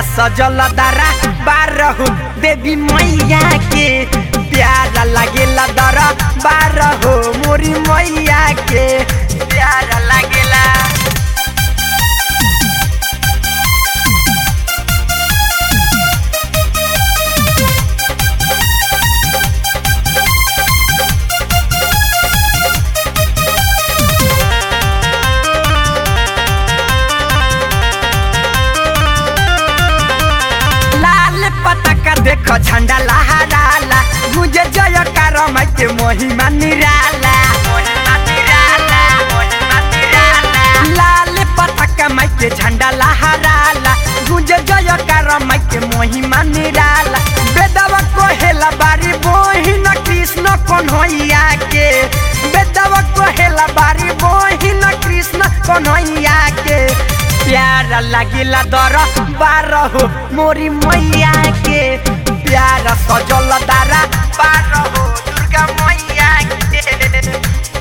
प्यारा सजल दारा बारह देवी मैया के प्यारा लागेला दरा बारह हो मोरी मैया के प्यारा लागेला लाल पताका देखो झंडा लहराला मुझे जय करम के महिमा निराला महिमा निराला महिमा निराला लाल पताका माई के झंडा लहराला मुझे जय करम के महिमा निराला बेदवा कोहेला बारी बोहिन कृष्ण कन्हैया के बेदवा कोहेला बारी बोहिन कृष्ण कन्हैया के प्यारा लागिला दर बारह हो मोरी मैया के प्यारा सजल दारा बारह हो दुर्गा मैया के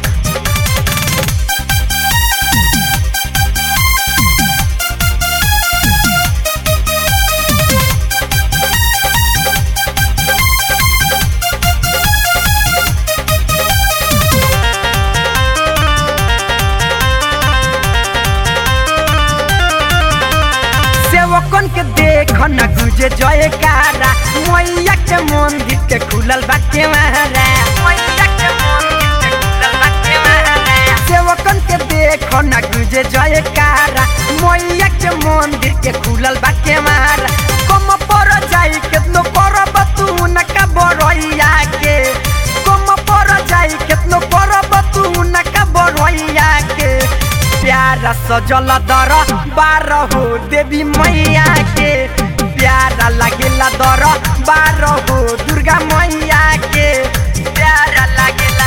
सेवकन के देख न गुजे जयकारा मैया के मंदिर के खुलल बाटे महारा मैया के मंदिर के खुलल बाटे महारा सेवकन के देख न गुजे जयकारा मैया के मंदिर के खुलल बाटे महारा कम पर जाई केतनो करब तू न का बरैया के कम पर जाई केतनो करब तू न का बरैया के प्यारा सजल दर बारह हो देवी मैया के प्यारा लागेला दर बारह हो दुर्गा मैया के प्यारा लागेला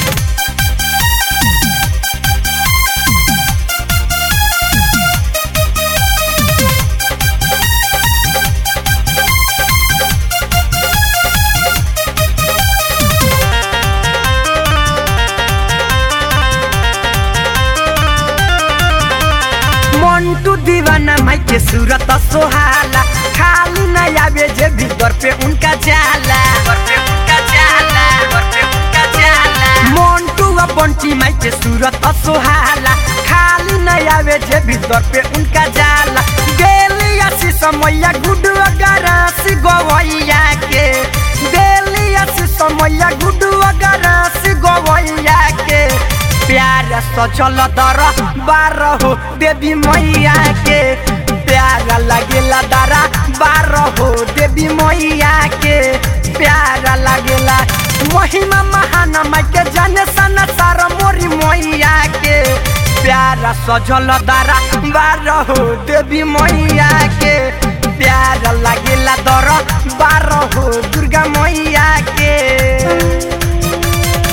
मंटू दीवाना माई के सूरत सोहाला खाली न आवे जे भीतर पे उनका जाला घर पे उनका जाला घर पे उनका जाला मंटू आ बंटी माई के सूरत सोहाला खाली न आवे जे भीतर पे उनका जाला गेलिया सी समैया गुडू गरासी गवैया के गेलिया सी समैया गुडू गरासी गवैया के प्यारा सचल दर बारह हो देवी मैया के प्यारा लागेला दरा बारह हो देवी मैया के प्यारा लागेला महिमा महान माई के जाने सन सारा मोरी मैया के प्यारा सजल दरा बारह हो देवी मैया के प्यारा लागेला दर बारह हो दुर्गा मैया के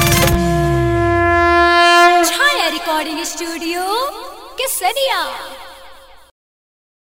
छाया रिकॉर्डिंग स्टूडियो केसरिया